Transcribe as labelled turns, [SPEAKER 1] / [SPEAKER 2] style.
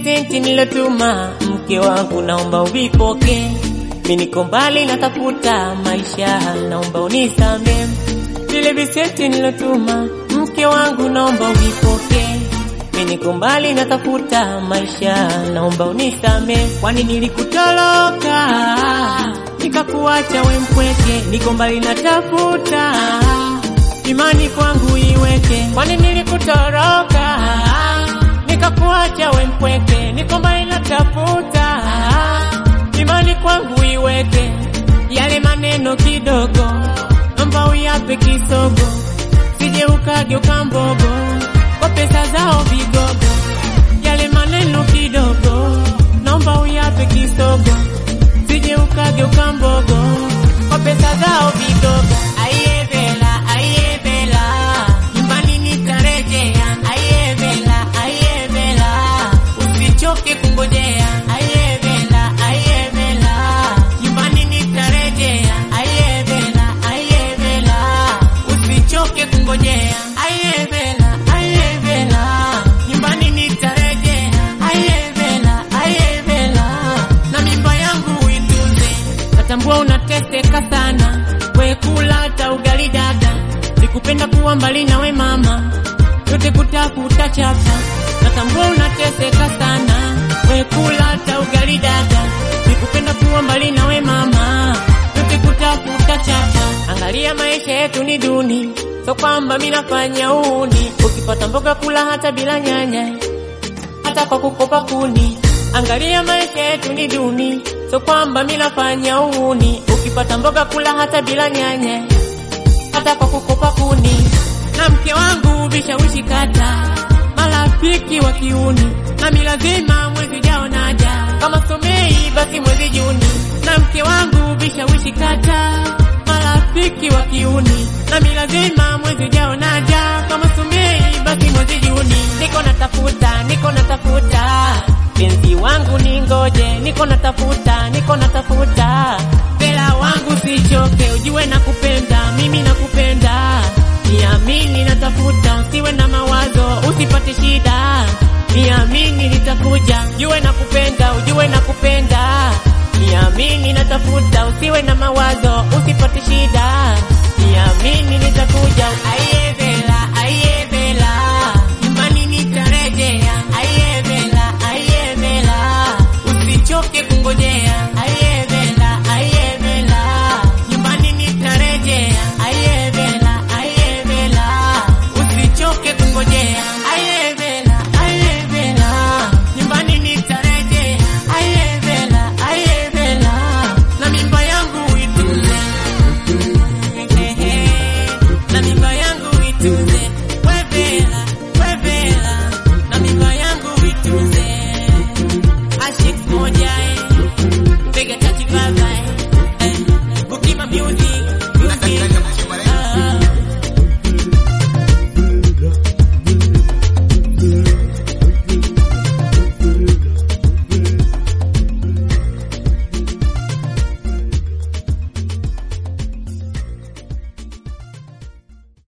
[SPEAKER 1] visenti nilotuma mke wangu, naomba uvipoke. Mimi niko mbali natafuta maisha, naomba unisame. Vile visenti nilotuma mke wangu, naomba uvipoke. Mimi niko mbali natafuta maisha, naomba unisame. Kwani nilikutoroka nikakuacha we mpweke, niko mbali natafuta imani kwangu iweke. Kwani nilikutoroka nikakuacha we mpweke, niko mbali natafuta imani kwangu iweke. Yale maneno kidogo naomba uyape kisogo, sije ukageuka mbogo kwa pesa zao vigogo. Yale maneno kidogo naomba uyape kisogo, sije ukageuka mbogo kwa pesa zao vigogo. Aiye Bella, aiye Bella, nyumbani nitarejea. Aiye Bella, aiye Bella, usichoke kungojea. Aiye Bella, aiye Bella, nyumbani nitarejea. Aiye Bella, aiye Bella, usichoke kungojea. Aiye Bella, aiye Bella, nyumbani nitarejea. Aiye Bella, aiye Bella, na mimba yangu uitunze. Natambua unateseka sana, we kula hata ugali dada. Sikupenda kuwa mbali nawe mama, yote kutafuta chapa. Natambua unateseka sana, we kula hata ugali dada. Sikupenda kuwa mbali nawe mama, yote kutafuta chapa. Angalia maisha yetu ni duni, so kwamba mimi nafanya uni. Ukipata mboga kula hata bila nyanya hata kwa kukopa kuni. Angalia maisha yetu ni duni, so kwamba mimi nafanya uni. Ukipata mboga kula hata bila nyanya, hata kwa kukopa kuni. Na mke wangu vishawishi kata, marafiki wa kiuni, nami lazima mwezi ujao naja, kama somei basi mwezi Juni. Na mke wangu vishawishi kata, marafiki wa kiuni, nami lazima mwezi ujao naja, kama somei basi mwezi Juni. Niko natafuta, niko natafuta penzi wangu ni ngoje, niko natafuta, niko natafuta Bella wangu sichoke, ujue nakupenda, mimi nakupenda, niamini natafuta, usiwe na mawazo, usipate shida, niamini nitakuja, ujue nakupenda, ujue nakupenda, niamini natafuta, usiwe na mawazo, usipate shida, niamini nitakuja, aiye Bella